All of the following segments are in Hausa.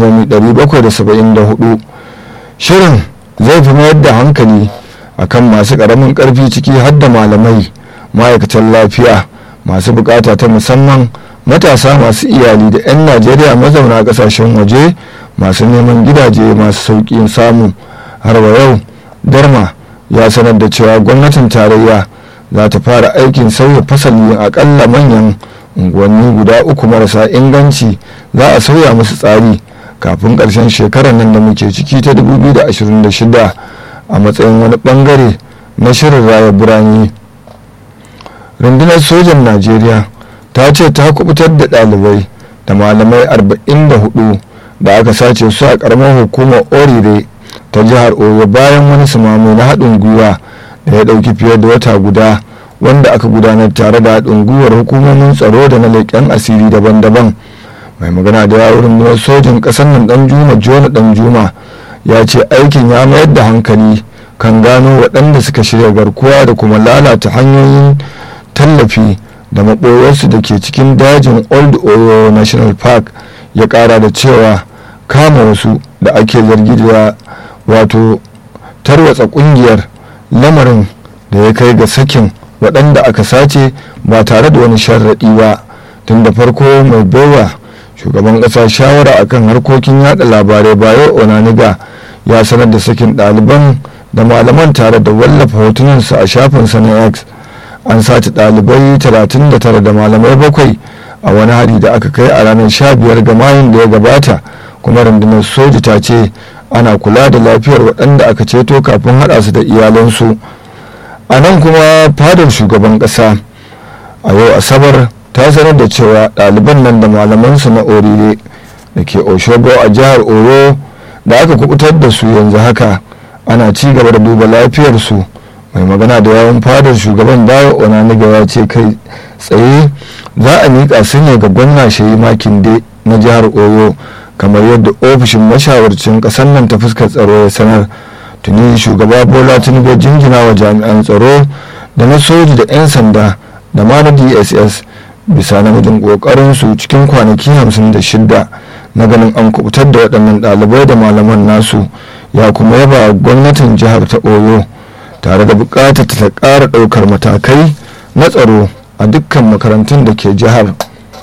774 shirin zai fi mayar da hankali akan masu ƙaramin ƙarfi ciki har da malamai ma'aikatan lafiya masu bukata ta musamman matasa masu iyali da 'yan najeriya mazauna kasashen waje masu neman gidaje masu sauƙin samu har wa yau darma ya sanar da cewa gwamnatin tarayya za ta fara aikin sauya fasali akalla manyan unguwanni guda uku marasa inganci za a sauya musu tsari kafin ƙarshen shekarar nan da muke ciki ta 2026 a matsayin wani bangare na shirin raya birane rundunar sojan najeriya ta ce ta kubutar da ɗalibai da malamai 44 da aka sace su a ƙaramar hukumar orire ta jihar oyo bayan wani sumamo na haɗin gwiwa da ya ɗauki fiye da wata guda wanda aka gudanar tare da haɗin gwiwar hukumomin tsaro da na leƙen asiri daban-daban mai magana da yawon rundunar sojin ƙasar nan ɗan juma jona ɗan juma ya ce aikin ya mayar da hankali kan gano waɗanda suka shirya garkuwa da kuma lalata hanyoyin tallafi da maɓoyarsu da ke cikin dajin old oyo national park ya ƙara da cewa kama wasu da ake zargi da wato tarwatsa ƙungiyar lamarin da ya kai ga sakin waɗanda aka sace ba tare da wani sharaɗi ba tun da farko mai baiwa shugaban ƙasa shawara akan harkokin yada labarai bayo onaniga ya sanar da sakin ɗaliban da malaman tare da wallafa hotunansu a shafinsa na x an sace ɗalibai 39 da malamai bakwai a wani hari da aka kai a ranar 15 ga mayun da ya gabata kuma rundunar soji ta ce ana kula da lafiyar waɗanda aka ceto kafin haɗa su da iyalansu a nan kuma fadar shugaban ƙasa a yau asabar ta sanar da cewa ɗaliban nan da malamansu na orire da ke oshogo a jihar oyo da aka kubutar da su yanzu haka ana ci gaba da duba lafiyarsu mai magana da yawon fadar shugaban dawo onaniga ya ce kai tsaye za a miƙa su ne ga gwamna shayi makinde na jihar oyo kamar yadda ofishin mashawarcin ƙasar nan ta fuskar tsaro ya sanar tuni shugaba bola tinubu jingina wa jami'an tsaro da na soji da 'yan sanda da ma na dss bisa namijin kokarin su cikin kwanaki 56 na ganin an kubutar da waɗannan ɗalibai da malaman nasu ya kuma yaba gwamnatin jihar ta oyo tare da buƙatar ta ƙara ɗaukar matakai na tsaro a dukkan makarantun da ke jihar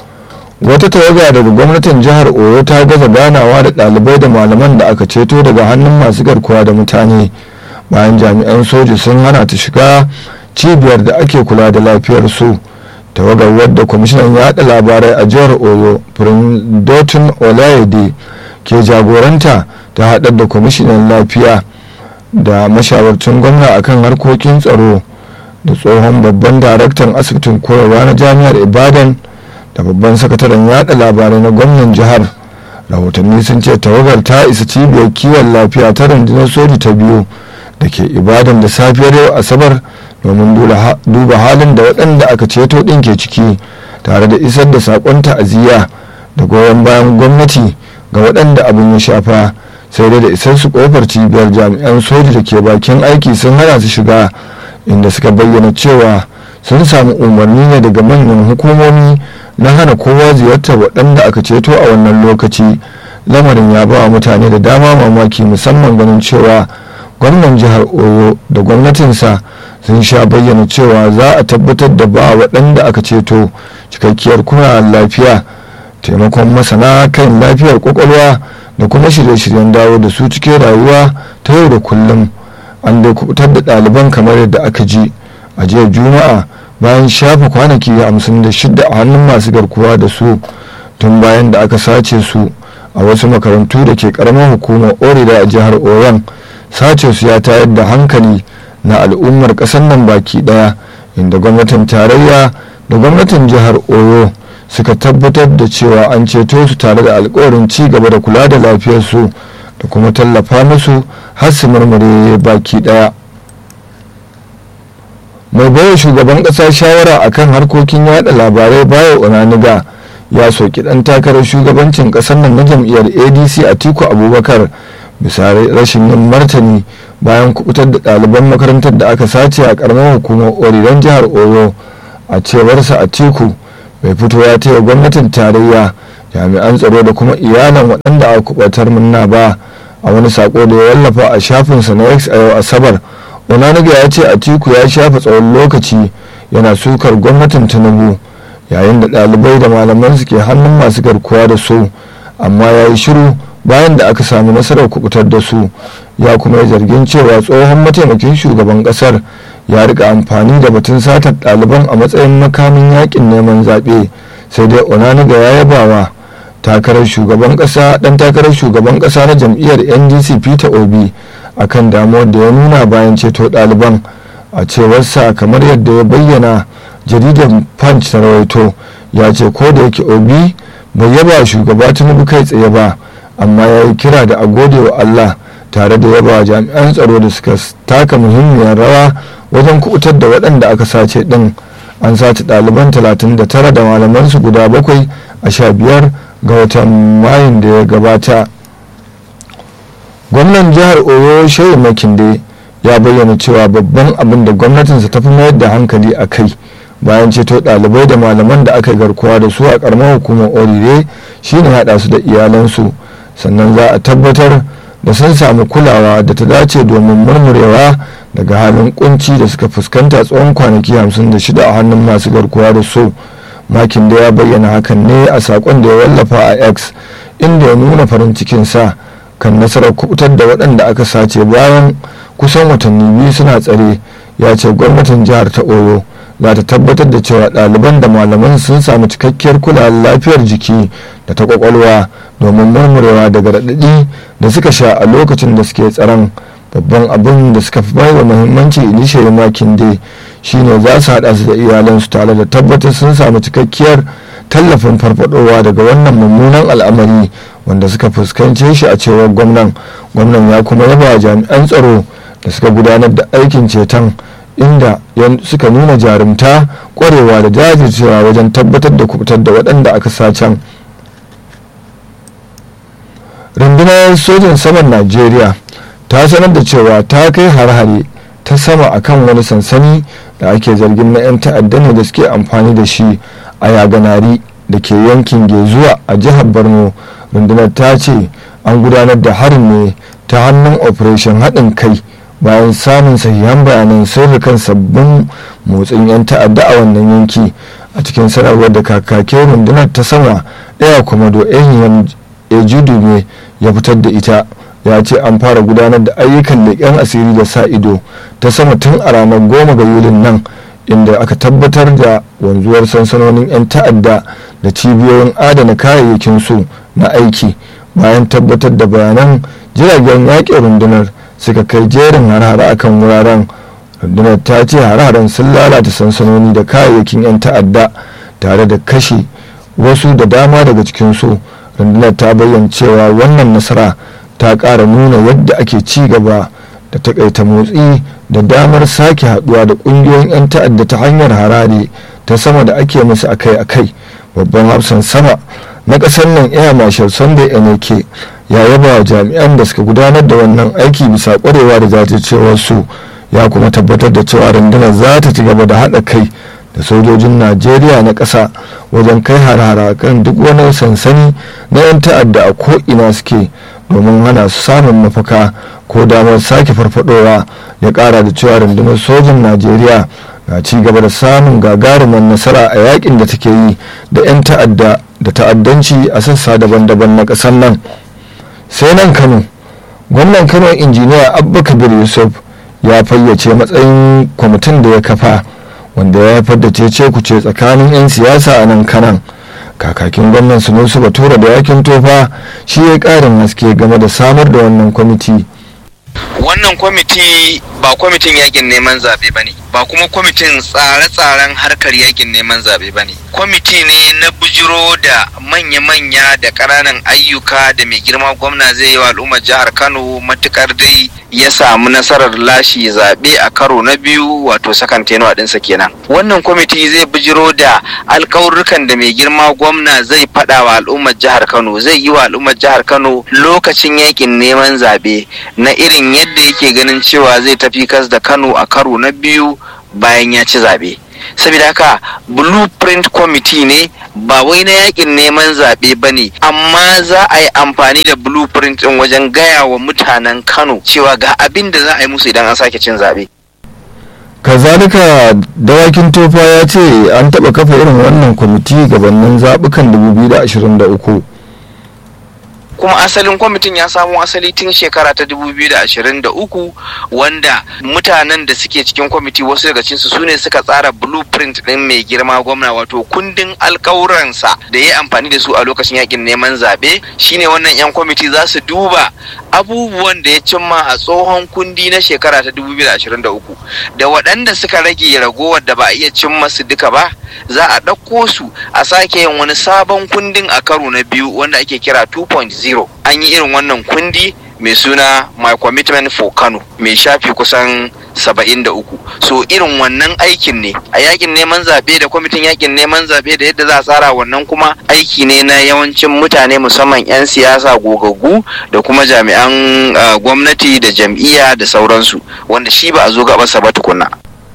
wata tawaga daga gwamnatin jihar oyo ta gaza ganawa da ɗalibai da malaman da aka ceto daga hannun masu garkuwa da mutane bayan jami'an soji sun hana ta shiga cibiyar da ake kula da lafiyar su tawagar wadda kwamishinan yaɗa labarai a jihar oyo dotun olayede ke jagoranta ta haɗar da kwamishinan lafiya da mashawarcin gwamna akan harkokin tsaro da tsohon babban daraktan asibitin koyarwa na jami'ar ibadan da babban sakataren yada labarai na gwamnan jihar rahotanni sun ce tawagar ta isa cibiyar kiwon lafiya ta rundunar soji ta biyu da ke ibadan da safiyar yau asabar domin duba halin da waɗanda aka ceto ɗin ke ciki tare da isar da saƙon ta'aziyya da goyon bayan gwamnati ga waɗanda abin ya shafa sai dai da isar su kofar cibiyar jami'an soji da ke bakin aiki sun hana su shiga inda suka bayyana cewa sun samu umarni ne daga manyan hukumomi na hana kowa ziyartar waɗanda aka ceto a wannan lokaci lamarin ya ba wa mutane da dama mamaki musamman ganin cewa gwamnan jihar oyo da gwamnatinsa sun sha bayyana cewa za a tabbatar da ba waɗanda aka ceto cikakkiyar kuna lafiya taimakon masana kan lafiyar kwakwalwa da kuma shirye-shiryen dawo da su cikin rayuwa ta yau da kullum an dai kubutar da ɗaliban kamar yadda aka ji a jiya juma'a bayan shafa kwanaki hamsin da shida a hannun masu garkuwa da su tun bayan da aka sace su a wasu makarantu da ke karamar hukumar orida a jihar oyon sace su ya tayar da hankali na al'ummar ƙasar nan baki ɗaya inda gwamnatin tarayya da gwamnatin jihar oyo suka tabbatar da cewa an ceto su tare da alkawarin ci gaba da kula da lafiyarsu da kuma tallafa musu har su murmure baki ɗaya mai baiwa shugaban kasa shawara akan harkokin yada labarai bayo onaniga ya soki dan takarar shugabancin kasar nan na jam'iyyar adc a tiku abubakar bisa rashin yin martani bayan kubutar da ɗaliban makarantar da aka sace a karamar hukumar oriran jihar oyo a cewarsa a tiku bai fito ya taya gwamnatin tarayya jami'an tsaro da kuma iyalan waɗanda aka kubatar munna ba a wani sako da ya wallafa a shafinsa na x a yau asabar onanuga ya ce atiku ya shafa tsawon lokaci yana sukar gwamnatin tinubu yayin da ɗalibai da malaman su ke hannun masu garkuwa da su amma ya yi shiru bayan da aka sami nasarar kubutar da su ya kuma yi zargin cewa tsohon mataimakin shugaban kasar ya rika amfani da batun satar ɗaliban a matsayin makamin yakin neman zaɓe sai dai onanuga ya yabawa takarar shugaban ƙasa ɗan takarar shugaban ƙasa na jam'iyyar ndc peter obi akan damuwar da ya nuna bayan ceto ɗaliban a cewarsa kamar yadda ya bayyana jaridar punch ta rawaito ya ce ko da yake obi bai yaba shugaba tinubu kai tsaye ba amma ya yi kira da a gode wa allah tare da yaba jami'an tsaro da suka taka muhimmiyar rawa wajen kubutar da waɗanda aka sace ɗin an sace ɗaliban 39 da malamansu guda bakwai a sha biyar ga watan mayun da ya gabata gwamnan jihar oyo shehu makinde ya bayyana cewa babban abin da gwamnatinsa ta fi mayar da hankali a kai bayan ceto ɗalibai da malaman da aka garkuwa da su a ƙaramar hukumar orire shine haɗa su da iyalansu sannan za a tabbatar da sun samu kulawa da ta dace domin murmurewa daga halin kunci da suka fuskanta tsawon kwanaki 56 a hannun masu garkuwa da su makin da ya bayyana hakan ne a sakon da ya wallafa a x inda ya nuna farin cikinsa kan nasarar kubutar da waɗanda aka sace bayan kusan watanni biyu suna tsare ya ce gwamnatin jihar ta oyo za ta tabbatar da cewa ɗaliban da malaman sun samu cikakkiyar kulawar lafiyar jiki da ta kwakwalwa domin murmurewa daga raɗaɗi da suka sha a lokacin da suke tsaron babban abin da suka fi baiwa muhimmanci inishiyar makin dai shine za su haɗa su da iyalansu tare da tabbatar sun samu cikakkiyar tallafin farfadowa daga wannan mummunan al'amari wanda suka fuskance shi a cewar gwamnan gwamnan ya kuma yaba jami'an tsaro da suka gudanar da aikin ceton inda suka nuna jarumta kwarewa da jajircewa wajen tabbatar da kubutar da waɗanda aka sacen rundunar sojin saman najeriya ta sanar da cewa ta kai har-hare ta sama akan wani sansani da ake zargin na 'yan ta'adda ne da suke amfani da shi a yaganari da ke yankin gezuwa a jihar borno rundunar ta ce an gudanar da harin ne ta hannun operation haɗin kai bayan samun sahihan bayanan sirrikan sabbin motsin 'yan ta'adda a wannan yanki a cikin sanarwar da kakakin rundunar ta sama ɗaya komodo ehiyan ejudume ya fitar da ita ya ce an fara gudanar da ayyukan leƙen asiri da sa ido ta sama tun a ranar goma ga yulin nan inda aka tabbatar da wanzuwar sansanonin 'yan ta'adda da cibiyoyin adana kayayyakin su na aiki bayan tabbatar da bayanan jiragen yaƙin rundunar suka kai jerin harhara akan wuraren rundunar ta ce harharen sun lalata sansanoni da kayayyakin 'yan ta'adda tare da kashe wasu da dama daga cikinsu rundunar ta bayyana cewa wannan nasara ta ƙara nuna yadda ake ci gaba da takaita motsi da damar sake haduwa da ƙungiyoyin 'yan ta'adda ta hanyar harare ta sama da ake musu akai-akai babban hafsan sama na ƙasar nan air marshal sunday eneke ya yaba wa jami'an da suka gudanar da wannan aiki bisa ƙwarewa da jajircewarsu ya kuma tabbatar da cewa rundunar za ta ci gaba da haɗa kai da sojojin najeriya na ƙasa wajen kai harara kan duk wani sansani na 'yan ta'adda a ko'ina suke domin hana su samun mafaka ko damar sake farfadowa ya ƙara da cewa rundunar sojin najeriya na ci gaba da samun gagarumar nasara a yakin da take yi da 'yan ta'adda da ta'addanci a sassa daban-daban na ƙasar nan sai nan kano gwamnan kano injiniya abba kabir yusuf ya fayyace matsayin kwamitin da ya kafa wanda ya haifar da cece kuce tsakanin 'yan siyasa a nan kanan kakakin gwamnan sunusu batura da yakin tofa shi ya karin haske game da samar da wannan kwamiti wannan kwamiti ba kwamitin yakin neman zaɓe ba ne ba kuma kwamitin tsare-tsaren harkar yakin neman zaɓe ba ne kwamiti ne na bujiro da manya-manya da ƙananan ayyuka da mai girma gwamna zai yi wa al'ummar jihar kano matukar dai ya samu nasarar lashe zaɓe a karo na biyu wato sakan tenuwa ɗinsa kenan wannan kwamiti zai bujiro da alkawurrukan da mai girma gwamna zai faɗa wa al'ummar jihar kano zai yi wa al'ummar jihar kano lokacin yakin neman zaɓe na irin yadda yake ganin cewa zai tafi kas da kano a karo na biyu bayan ya ci zaɓe saboda haka blueprint committee ne ba wai na yakin neman zaɓe ba ne amma za a yi amfani da blueprint ɗin wajen gaya wa mutanen kano cewa ga abin da za a yi musu idan an sake cin zaɓe kazalika dawakin tofa ya ce an taɓa kafa irin wannan kwamiti gabanin zaɓukan 2023 kuma asalin kwamitin ya samo asali tun shekara ta 2023 wanda mutanen da suke cikin kwamiti wasu daga cinsu su ne suka tsara blueprint ɗin mai girma gwamna wato kundin alkawuransa da ya amfani da su a lokacin yakin neman zaɓe shine wannan 'yan kwamiti za su duba abubuwan da ya cimma a tsohon kundi na shekara ta 2023 da waɗanda suka rage ragowar da ba a iya cimma su duka ba za a ɗauko su a sake yin wani sabon kundin a karo na biyu wanda ake kira 2.0 an yi irin wannan kundi mai suna my commitment for kano mai shafi kusan 73 so irin wannan aikin ne a yakin neman zaɓe da kwamitin yakin neman zaɓe da yadda za a tsara wannan kuma aiki ne na yawancin mutane musamman 'yan siyasa gogaggu da kuma jami'an uh, gwamnati da jam'iyya da sauransu wanda shi ba a zo gabasa ba tukunna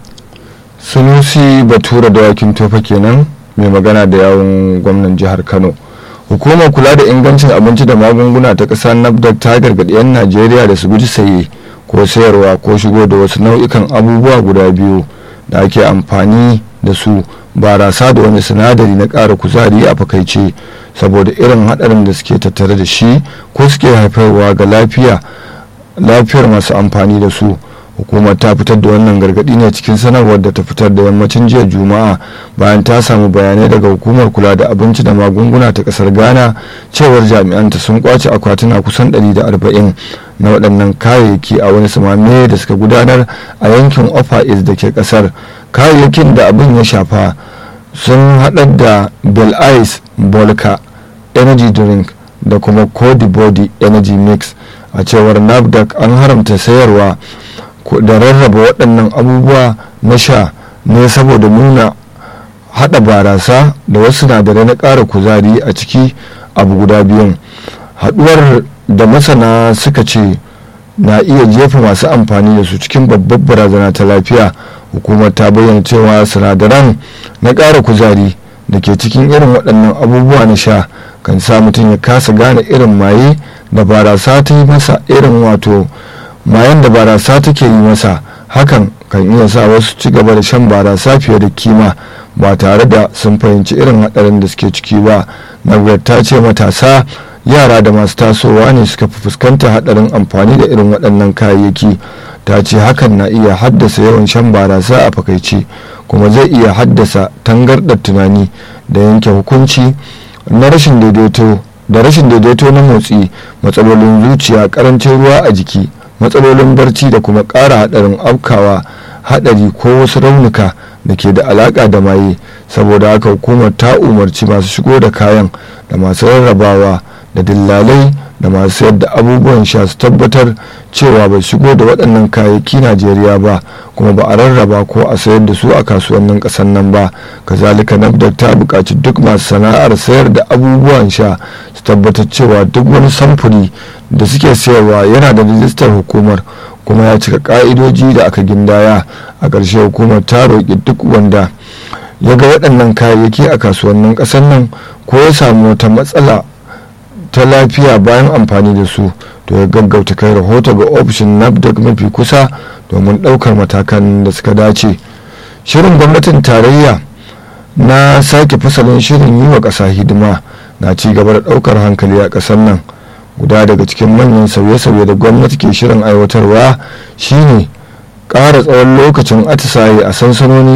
sunusi batura dawakin tofa kenan mai magana da yawon gwamnan jihar kano hukumar kula da ingancin abinci da magunguna ta ƙasa nafdac ta gargaɗi 'yan najeriya da su guji saye ko sayarwa ko shigo da wasu nau'ikan abubuwa guda biyu da ake amfani da su barasa da wani sinadari na ƙara kuzari a fakaice saboda irin haɗarin da suke tattare da shi ko suke haifarwa ga lafiya lafiyar masu amfani da su hukumar ta fitar da wannan gargadi ne cikin sanarwar da ta fitar da yammacin jiya juma'a bayan ta samu bayanai daga hukumar kula da abinci da magunguna ta kasar ghana cewar jami'anta sun kwace akwatuna kusan 140 na waɗannan kayayyaki a wani samame da suka gudanar a yankin ofa is da ke kasar kayayyakin da abin ya shafa sun haɗar da bel ice bolka energy drink da kuma cody body energy mix a cewar nafdac an haramta sayarwa da rarraba waɗannan abubuwa na sha ne saboda nuna haɗa barasa da wasu sinadarai na ƙara kuzari a ciki abu guda biyun haɗuwar da masana suka ce na iya jefa masu amfani da su cikin babbar barazana ta lafiya hukumar ta bayyana cewa sinadaran na ƙara kuzari da ke cikin irin waɗannan abubuwa na sha kan sa mutum ya kasa gane irin maye da barasa ta yi masa irin wato mayan da barasa take yi masa hakan kan iya sa wasu ci gaba da shan barasa fiye da kima ba tare da sun fahimci irin haɗarin da suke ciki ba nagwar ta ce matasa yara da masu tasowa ne suka fi fuskanta haɗarin amfani da irin waɗannan kayayyaki ta ce hakan na iya haddasa yawan shan barasa a fakaice kuma zai iya haddasa tangarɗar tunani da yanke hukunci na rashin daidaito da rashin daidaito na motsi matsalolin zuciya karancin ruwa a jiki matsalolin barci da kuma ƙara haɗarin afkawa haɗari ko wasu raunuka da ke da alaƙa da maye saboda haka hukumar ta umarci masu shigo da kayan da masu rarrabawa da dillalai da masu sayar da abubuwan sha su tabbatar cewa bai shigo da waɗannan kayayyaki najeriya ba kuma ba a rarraba ko a sayar da su a kasuwannin ƙasar nan ba kazalika nafdak ta buƙaci duk masu sana'ar sayar da abubuwan sha su tabbatar cewa duk wani samfuri da suke sayarwa yana da rijistar hukumar kuma ya cika ka'idoji da aka gindaya a ƙarshe hukumar ta roƙi duk wanda ya ga waɗannan kayayyaki a kasuwannin ƙasar nan ko ya samu wata matsala ta lafiya bayan amfani da su to ya gaggauta kai rahoto ga ofishin nafdac mafi kusa domin ɗaukar matakan da suka dace shirin gwamnatin tarayya na sake fasalin shirin yi wa ƙasa hidima na ci gaba da ɗaukar hankali a ƙasar nan guda daga cikin manyan sauye-sauye da gwamnati ke shirin aiwatarwa shine ƙara tsawon lokacin atisaye a sansanonin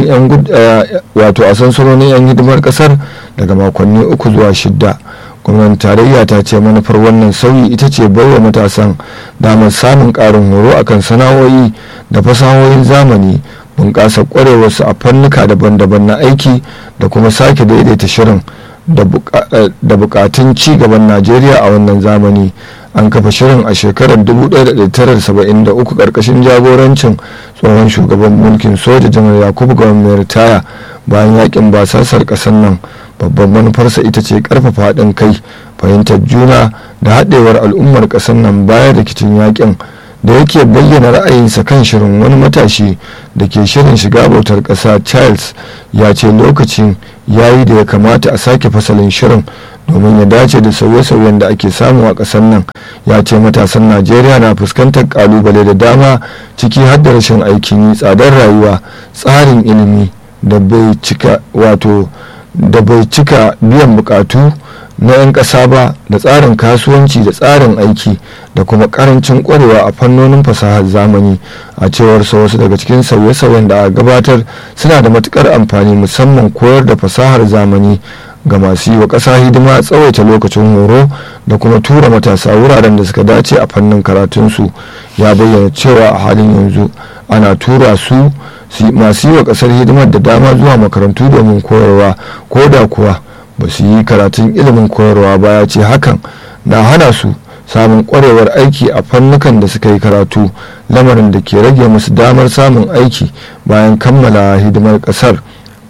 'yan hidimar ƙasar daga makonni uku zuwa shidda gwamnatin tarayya ta ce manufar wannan sauyi ita ce baiwa matasan damar samun ƙarin horo akan sana'o'i da fasahohin zamani bunƙasa ƙwarewarsu a fannuka daban-daban na aiki da kuma sake daidaita shirin da bukatun ci gaban najeriya a wannan zamani an kafa shirin a shekarar 1973 karkashin jagorancin tsohon shugaban mulkin soja janar yakubu gawan mai ritaya bayan yakin basasar kasar nan babban manufarsa ita ce karfafa haɗin kai fahimtar juna da haɗewar al'ummar ƙasar nan bayan rikicin yakin da yake bayyana ra'ayinsa kan shirin wani matashi da ke shirin shiga bautar ƙasa charles ya ce lokacin yayi da ya kamata a sake fasalin shirin domin ya dace da sauye-sauyen da ake samu a ƙasar nan ya ce matasan najeriya na fuskantar kalubale da dama ciki har da rashin aikin yi tsadar rayuwa tsarin ilimi da bai cika wato da bai cika biyan bukatu na 'yan ƙasa ba da tsarin kasuwanci da tsarin aiki da kuma karancin kwarewa a fannonin fasahar zamani a cewar sa wasu daga cikin sauye-sauyen da a gabatar suna da matukar amfani musamman koyar da fasahar zamani ga masu yi wa ƙasa hidima tsawaita lokacin horo da kuma tura matasa wuraren da suka dace a fannin karatunsu ya bayyana cewa a halin yanzu ana tura su masu yi wa ƙasar hidimar da dama zuwa makarantu domin koyarwa ko da kuwa ba su yi karatun ilimin koyarwa ba ya ce hakan na hana su samun kwarewar aiki a fannukan da suka yi karatu lamarin da ke rage musu damar samun aiki bayan kammala hidimar kasar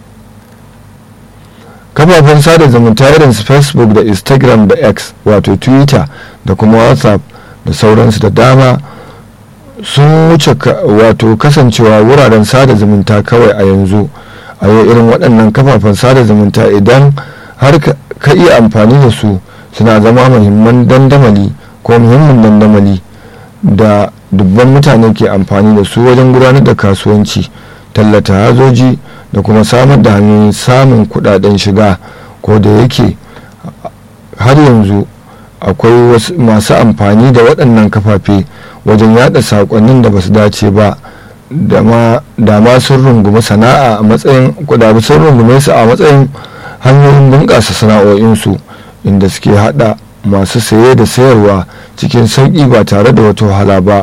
kafafen sada zumunta irin su facebook da instagram da x wato twitter da kuma whatsapp da sauransu da dama sun wuce wato kasancewa wuraren sada zumunta kawai a yanzu a yau irin waɗannan kafafen sada zumunta idan har ka iya amfani da su suna zama muhimman dandamali ko muhimmin dandamali da dubban mutane ke amfani da su wajen gudanar da kasuwanci tallata hazoji da kuma samar da hanyoyin samun kudaden shiga ko da yake har yanzu akwai masu amfani da waɗannan kafafe wajen yada saƙonnin da ba su dace ba da ma sun rungumi sana'a a matsayin kudabu sun rungume su a matsayin hanyoyin bunƙasa sana'o'insu inda suke hada masu saye da sayarwa cikin sauƙi ba tare da wata wahala ba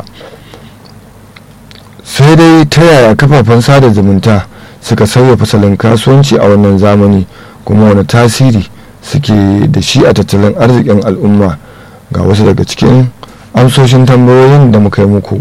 sai dai ta yaya kafafen sada zumunta suka sauya fasalin kasuwanci a wannan zamani kuma wani tasiri suke da shi a tattalin arzikin al'umma ga wasu daga cikin amsoshin tambayoyin da muka yi muku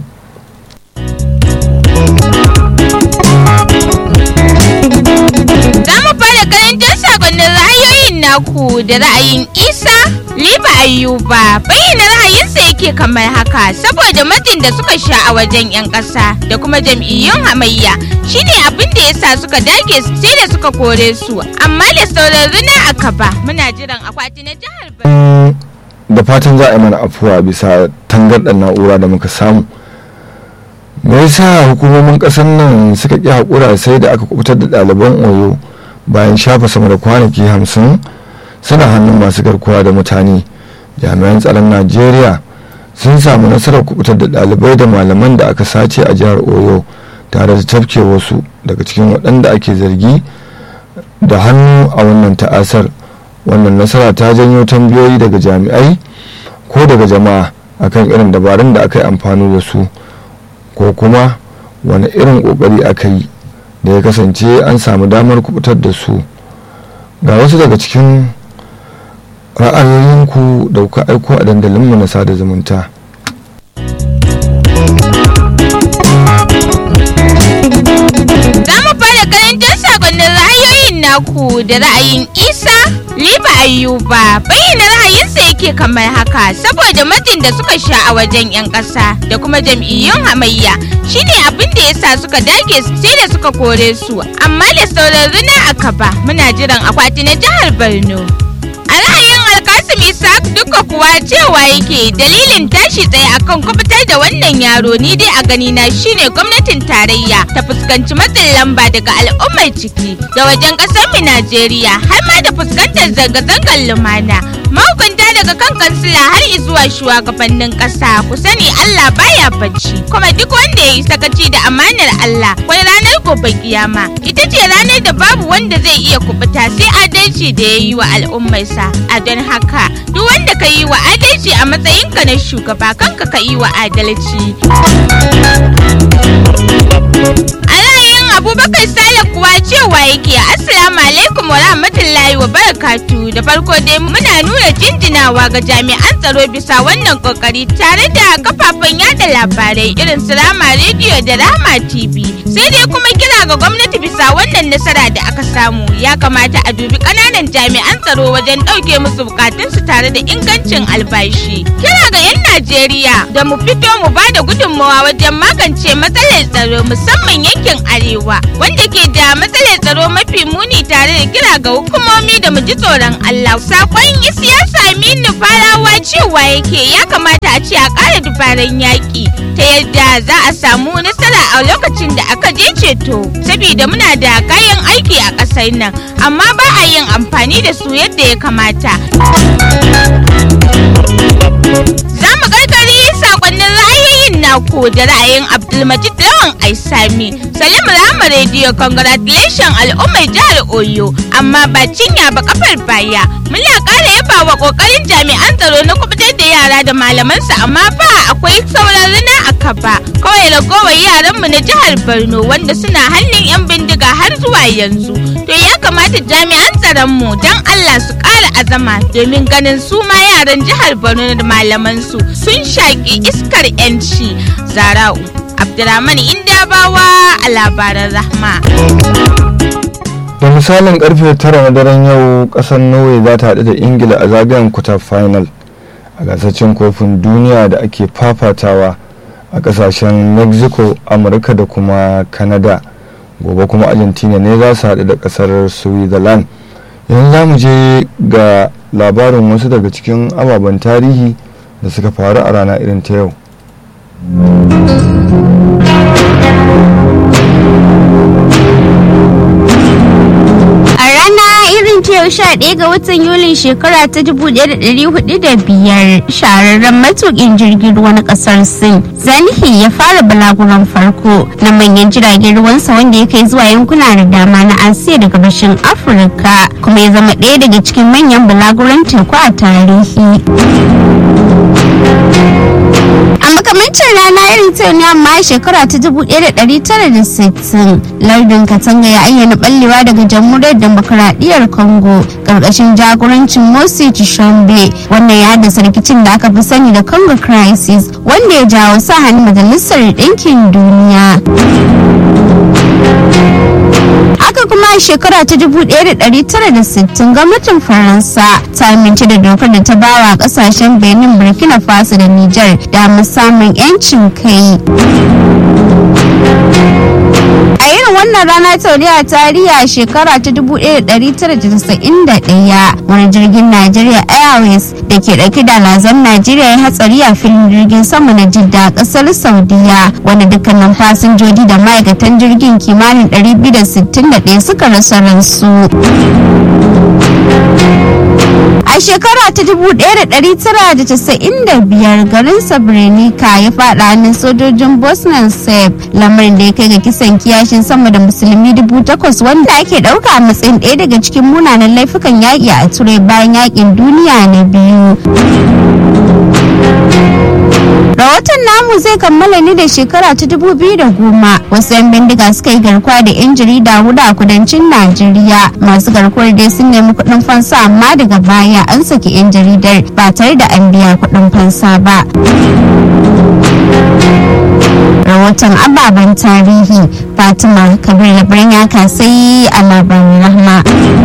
za mu fara karantar sakonnin ra'ayoyin naku da ra'ayin isa liba ayuba bayyana ra'ayinsa yake kamar haka saboda matsin da suka sha a wajen 'yan ƙasa da kuma jam'iyyun hamayya shine abin da yasa suka dage sai da suka kore su amma da sauran rina a kaba muna jiran akwati na jihar da fatan za a yi mana afuwa bisa tangarɗar na'ura da muka samu me yasa hukumomin ƙasar nan suka ƙi haƙura sai da aka kubutar da ɗaliban oyo bayan shafa sama da kwanaki hamsin suna hannun masu garkuwa da mutane jami'an tsaron najeriya sun samu nasarar kubutar da ɗalibai da malaman da aka sace a jihar oyo tare da tafke wasu daga cikin waɗanda ake zargi da hannu a wannan ta'asar wannan nasara ta janyo tambayoyi daga jami'ai ko daga jama'a akan irin dabarun da aka yi amfani da su ko kuma wani irin kokari aka yi da ya kasance an samu damar kubutar da su ga wasu daga cikin ra'ayoyinku da kuka aiko a dandalinmu na sada zumunta za mu fara karantar sakonnin ra'ayoyin naku da ra'ayin isa liba ayuba bayyana ra'ayinsa yake kamar haka saboda matsin da suka sha a wajen 'yan ƙasa da kuma jam'iyyun hamayya shine abin da yasa suka dage sai da suka kore su amma da sauran rina a kaba muna jiran akwati na jihar borno a ra'ayin alkasim isaac duka kuwa cewa yake dalilin tashi tsaye akan kubutar da wannan yaro ni dai a gani na shine gwamnatin tarayya ta fuskanci matsin lamba daga al'ummar ciki da wajen kasar mu najeriya har ma da fuskantar zanga-zangar lumana mahukunta daga kan kansila har zuwa shugabannin kasa ku sani allah baya bacci kuma duk wanda ya yi sakaci da amanar allah kwai ranar gobe kiyama ita ce ranar da babu wanda zai iya kubuta sai adalci da ya yi wa al'ummarsa a don haka duk wanda ka yi wa adalci a matsayinka na shugaba kanka ka yi wa adalci a ra'ayin Abubakar Sale kuwa cewa yake Assalamu alaikum wa rahmatullahi wa barakatu da farko dai muna nuna jinjinawa ga jami'an tsaro bisa wannan kokari tare da kafafen yada labarai irin su Rama Radio da Rama TV. Sai dai kuma kira ga gwamnati bisa wannan nasara da aka samu ya kamata a dubi kananan jami'an tsaro wajen ɗauke musu bukatunsu tare da ingancin albashi. Kira ga 'yan Najeriya da mu fito mu ba da gudunmawa wajen magance matsalar tsaro musamman yankin arewa wanda ke da matsalar tsaro mafi muni tare da kira ga hukumomi da mu ji tsoron Allah. Sakon siyasa Aminu Farawa cewa yake ya kamata a ce a ƙara dubaran yaƙi ta yadda za a samu nasara a lokacin da aka je ceto. Saboda muna da kayan aiki a ƙasar nan amma ba a yin amfani da su yadda ya kamata. Za mu karkari sakonnin ra'ayoyin naku da ra'ayin Abdulmajid Lawan Aisami. Salim Rama Radio congratulation al'ummar jihar Oyo amma ba cinya ba kafar baya. Muna ƙara yaba wa ƙoƙarin jami'an tsaro na kubutar da yara da malamansu amma fa akwai sauran rina a kaba. Kawai ragowar yaranmu na jihar Borno wanda suna hannun 'yan bindiga har zuwa yanzu. To ya kamata jami'an tsaronmu don Allah su ƙara azama domin ganin su ma yaran jihar Borno da malamansu sun shaƙi iskar 'yanci. Zara'u Abdurrahman Indabawa a labaran Rahma. da misalin karfe tara na daren yau kasar norway za ta haɗu da ingila a zagayen kuta final a gasar cin kofin duniya da ake fafatawa a kasashen mexico amurka da kuma canada gobe kuma argentina ne za su haɗu da kasar switzerland yanzu za mu je ga labarin wasu daga cikin ababen tarihi da suka faru a rana irin ta yau irin ta yau sha ɗaya ga watan yulin shekara ta dubu ɗaya da ɗari hudu da biyar shahararren matuƙin jirgin ruwa na ƙasar sin zanihi ya fara balaguran farko na manyan jiragen ruwansa wanda ya kai zuwa yankuna da dama na asiya da gabashin afirka kuma ya zama ɗaya daga cikin manyan balaguran teku a tarihi a makamancin rana irin ta ne amma shekara ta 1960 lardin katanga ya ayyana ballewa daga jamhuriyar demokaradiyyar congo karkashin jagorancin mosi chishambe wannan ya haddasa rikicin da aka fi sani da congo crisis wanda ya jawo sa hannun majalisar ɗinkin duniya haka kuma a shekara ta 1960 gwamnatin faransa ta amince da dokar da ta bawa kasashen benin burkina faso da niger da samun 'yancin kai a irin wannan rana ta a tarihi a shekara ta 1991 wani jirgin Nigeria Airways da ke dauke da lazan Najeriya ya hatsari a filin jirgin sama na Jidda a kasar Saudiya wanda dukkanin fasinjoji da ma'aikatan jirgin kimanin 261 suka rasa ransu. A shekara ta 1995 garin Srebrenica ya faɗa hannun sojojin Bosnian Serb lamarin da ya kai ga kisan kiyashin sama da musulmi dubu takwas wanda ake ɗauka a matsayin ɗaya daga cikin munanan laifukan yaƙi a turai bayan yaƙin duniya na biyu. rahoton namu zai kammala ne da shekara ta dubu biyu da goma wasu 'yan bindiga suka yi garkuwa da 'yan jarida hudu a kudancin najeriya masu garkuwar dai sun nemi kuɗin fansa amma daga baya an saki 'yan jaridar ba tare da an biya kuɗin fansa ba rahoton ababen tarihi fatima kabir labarin ya kasai a labarin rahma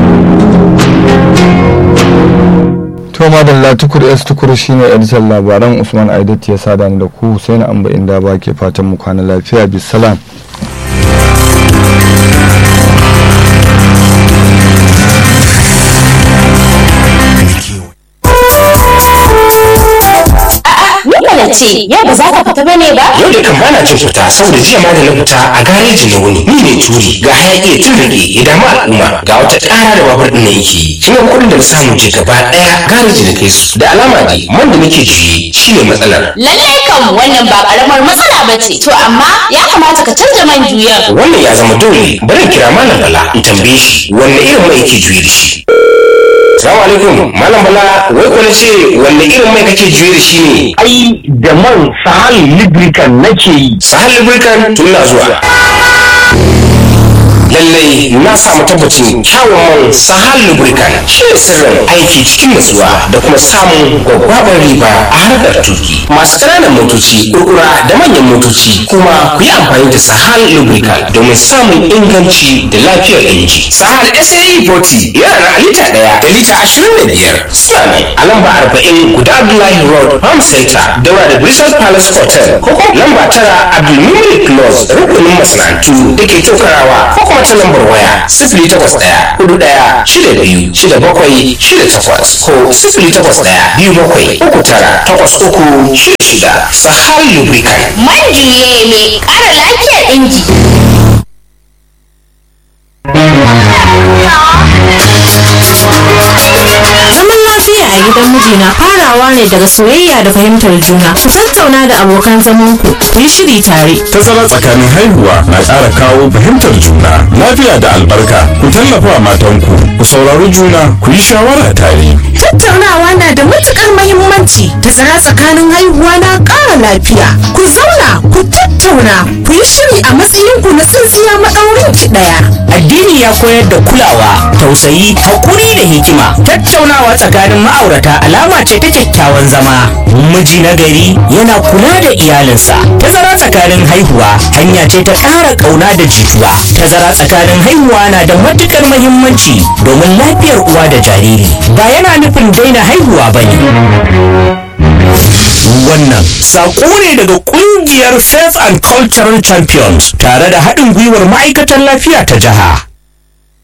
to madalla tukur s tukur shine editan labaran usman aidat ya sada ni da ku husaini amba inda ba ke fatan mu kwana lafiya bisalam Nikola ce, yau ba za ka fita bane ba? Yau da kan bana jin fita saboda jiya ma da na fita a gareji na wuni. Ni ne turi ga hayaki ya tun rage ya damu al'umma ga wata ƙara da babur ɗin na yake. Shi ne kuɗin da na samu je gaba ɗaya gareji na kai su. Da alama dai man da nake juye shi ne matsalar. Lallai kam wannan ba karamar matsala ba ce. To amma ya kamata ka canza man juyan. Wannan ya zama dole bari in kira malam Bala in tambaye shi wanne irin mai yake juye da shi. Salamu alaikum malam Bala wai ko na ce wanne irin mai kake juye da shi ne? ai da man sahal lubricant nake yi Sahal Lubricant tun na zuwa. lallai na samu tabbacin kyawun man sahal lubricant shi ne sirrin aiki cikin nutsuwa da kuma samun gwaggwabar riba a harkar tuki masu ƙananan motoci kurkura da manyan motoci kuma ku yi amfani da sahal lubricant domin samun inganci da lafiyar inji sahal sae 40 yana da lita ɗaya da lita ashirin da biyar suna ne a lamba arba'in guda abdullahi road farm center daura da bristol palace hotel ko kuma lamba tara abdulmumin close rukunin masana'antu da ke tokarawa ko kuma ta lambar waya sifili takwas ɗaya hudu ɗaya shida biyu shida bakwai shida takwas ko sifili takwas ɗaya biyu bakwai uku tara takwas uku shida shida sahal lubricant Man juye mai ƙara lafiyar inji. Zaman lafiya a gidan miji na farawa ne daga soyayya da fahimtar juna. Ku tattauna da abokan zamanku, ku yi shiri tare. Tazara tsakanin haihuwa na ƙara kawo fahimtar juna, lafiya da albarka. Ku tallafa matanku, ku saurari juna, ku yi shawara tare. Tattaunawa na da matukar mahimmanci. Tazara tsakanin haihuwa na ƙara lafiya. Ku zauna, ku tattauna, ku yi shiri a matsayinku na tsintsiya maɗaurin ki ɗaya. Addini ya koyar da kulawa, tausayi, haƙuri da hikima. Tattaunawa tsakanin ma'aurata alama ce ta kyakkyawan zama. Miji na gari yana kula da iyalinsa. Tazara tsakanin haihuwa hanya ce ta ƙara ƙauna da jituwa. Tazara tsakanin haihuwa na da matuƙar muhimmanci domin lafiyar uwa da jariri. Ba yana nufin daina haihuwa ba ne. Wannan saƙo ne daga ƙungiyar Faith and Cultural Champions tare da haɗin gwiwar ma'aikatan lafiya ta jiha.